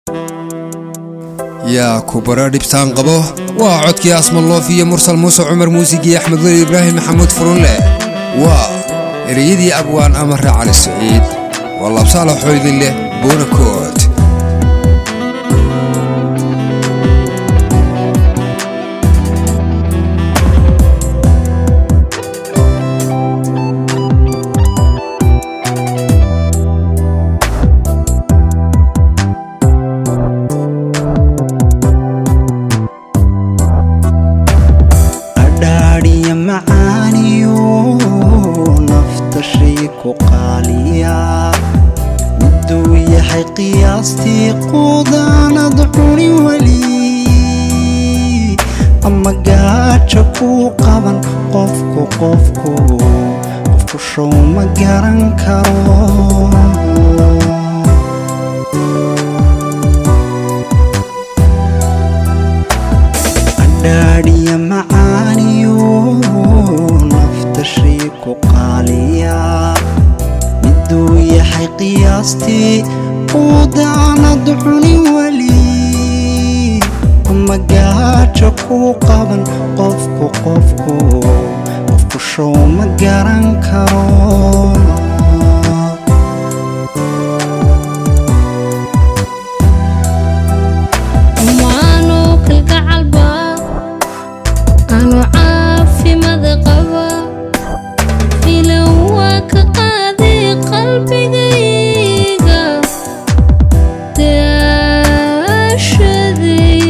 yaa ku bara dhibtaan qabo waa codkii asmaloof iyo mursal muuse cumar muusigii axmed weli ibraahim maxamuud furunleh waa ereyadii abwaan amare cali saciid waa labsaala xoydin leh buuna kood adhaadhiya macaaniyo nafta shay ku qaaliya miduu yahay qiyaastii quudaanad cuni weli ama gaajo kuu qaban qofku qofku qofku show ma garan karo adhaadhiya macaaniyo nafta shay ku qaaliya miduu yahay qiyaastii uu daanad cuni weli ama gaajo kuu qaban qofku qofku qofku show ma garan karo amaanu kalgacalba aanu caafimaad qaba filan waa ka qaaday qalbigayga daashaday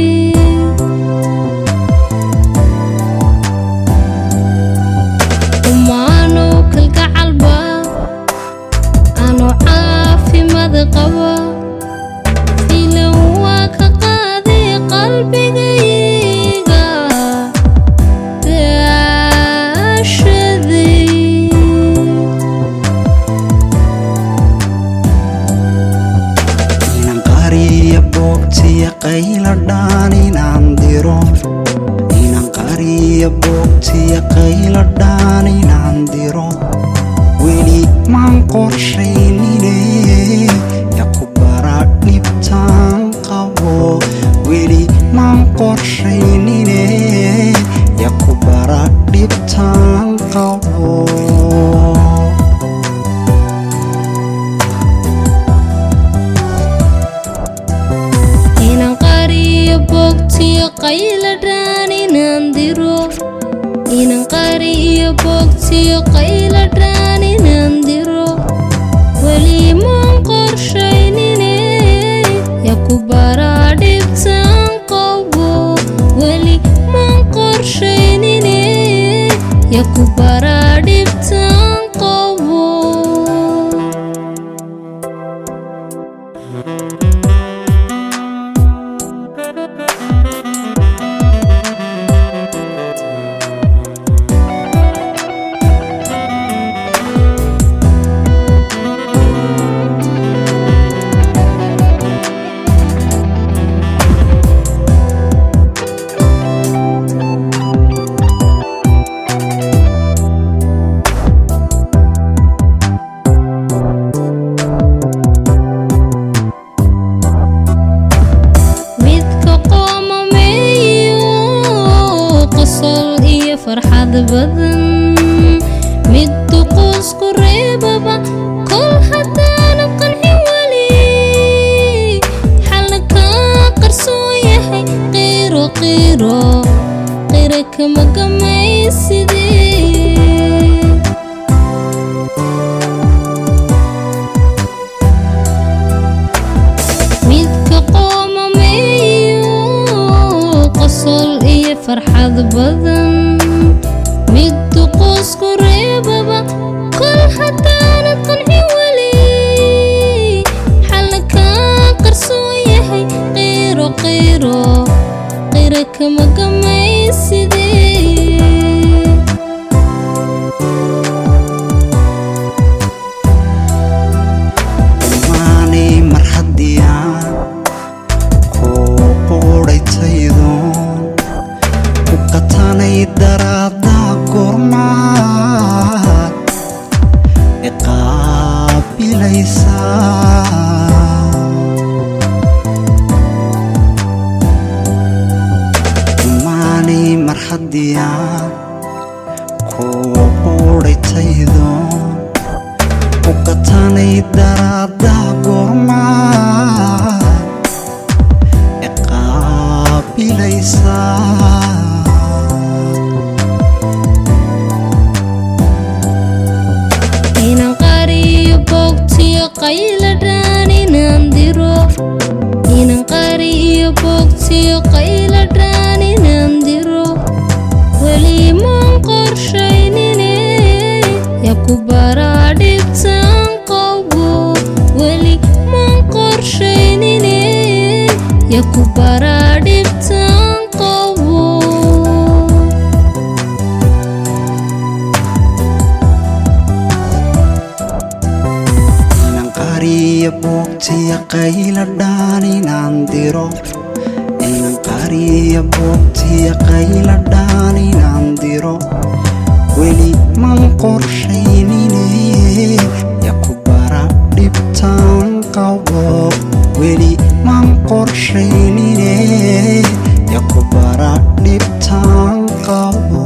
umaanu kalgacalba aanu caafimaad qaba filan waa ka qaaday qalbigayga daashaday inan qariya boogtiya qayla dhaan inaan diro inan qariya boogtiya qayla dhaan inaan diro weli maan qorshaynine ya ku bara dhibtaan qabo weli maan qorshaynine ya ku bara dhibtaan qabo inaan qariyo boogtiyo qayla dhaan inaan diro inaan qariyo boogtiyo qayla dhaan inaan diro weli maan qorshaynine ya ku baraa dhibtaan qabo weli maan qorshaynine ya ku baraa dhibtaan qabo midka qoomameeyo qosol iyo farxad badan mid duquusku reebaba kol haddaana qancin weli xalna kaa qarsoon yahay qiiro qiiro qira kama gamaysidee midka qoomameeyo qosol iyo farxad badan mid duquusku reebaba kol haddaanad qancin weli xalna kaa qarsoon yahay qiiro qiiro qira kama gamaysidee maanay mar haddii aan kuu quudhaytaydoon ku qatanay daraada gormaad iqaabilaysaa haddiyaan kuwa quudhaytaydoon u katanay daraada goormaa iqaabilaysaa inaan qariyo boogtiyo qayladhaan inaan diro inaan qariyo boogtiyo qayladhaan inaan diro weli maan qorshaynine yaa ku baraa dhibtaan qabo weli maan qorshaynine yaa ku baraa dhibtaan qabo inaan qariyo boogtiya qayladhaan inaan diro inaan qariyo boogtiya qayladhaan inaan diro weli man qorshaynine ya ku bara dhibtaan qabo weli man qorshaynine ya ku bara dhibtaan qabo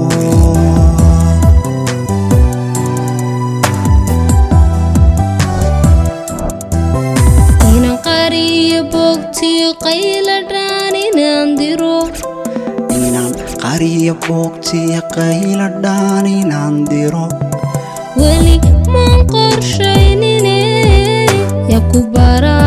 inaan qariyo boogtiyo qayladhaan inaan diro inaan qariyo boogtiya qayladhaan inaan diro weli maan qorshaynine yaa ku baraa